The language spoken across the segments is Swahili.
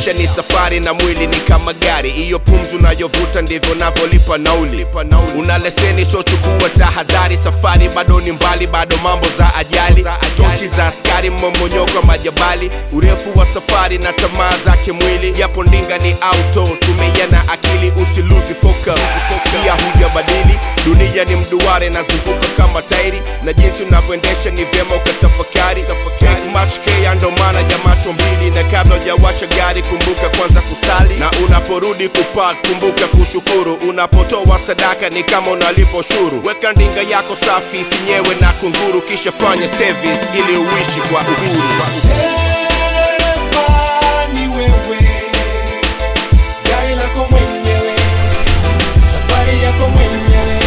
maisha ni safari na mwili ni kama gari hiyo pumzi unayovuta ndivyo unavyolipa nauli una leseni so chukua tahadhari safari bado ni mbali bado mambo za ajali tochi za askari mmomonyoko wa majabali urefu wa safari na tamaa zake mwili japo ndinga ni auto tumia na akili usiluzi focus pia hujabadili dunia ni mduare nazunguka kama tairi na jinsi unavyoendesha ni vyema ukatafakari Take much care ndo maana ya macho mbili na kabla hujawasha gari kumbuka kwanza kusali na unaporudi kupark kumbuka kushukuru unapotoa sadaka ni kama unalipa ushuru weka ndinga yako safi sinyewe na kunguru kisha fanya service ili uishi kwa uhuru Dereva ni wewe, gari lako mwenyewe, safari yako mwenyewe.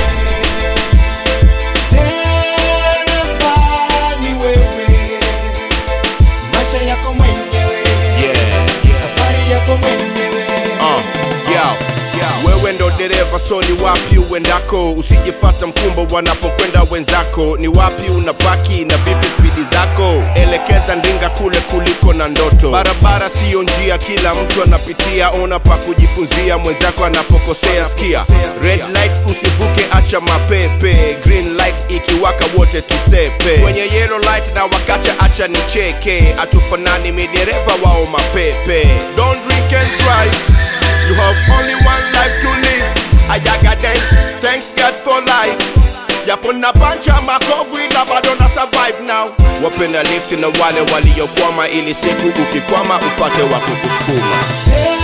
Dereva ni wewe, maisha yako mwenyewe, yeah. safari yako mwenyewe. Uh, yo, wewe ndo dereva so ni wapi uendako usijifata mkumbo wanapokwenda wenzako ni wapi unapaki na vipi spidi zako elekeza ndinga kule kuliko na ndoto barabara siyo njia kila mtu anapitia ona pa kujifunzia mwenzako anapokosea skia red light usivuke acha mapepe green light ikiwaka wote tusepe kwenye yellow light na wakacha acha nicheke atufanani midereva wao mapepe don't drink and drive You have only one life to live. Ayaga day, thanks God for life. Yapo na pancha makovu ila bado na survive now. Wapenda lift na wale waliokwama ili siku ukikwama upate wa kukusukuma. Dereva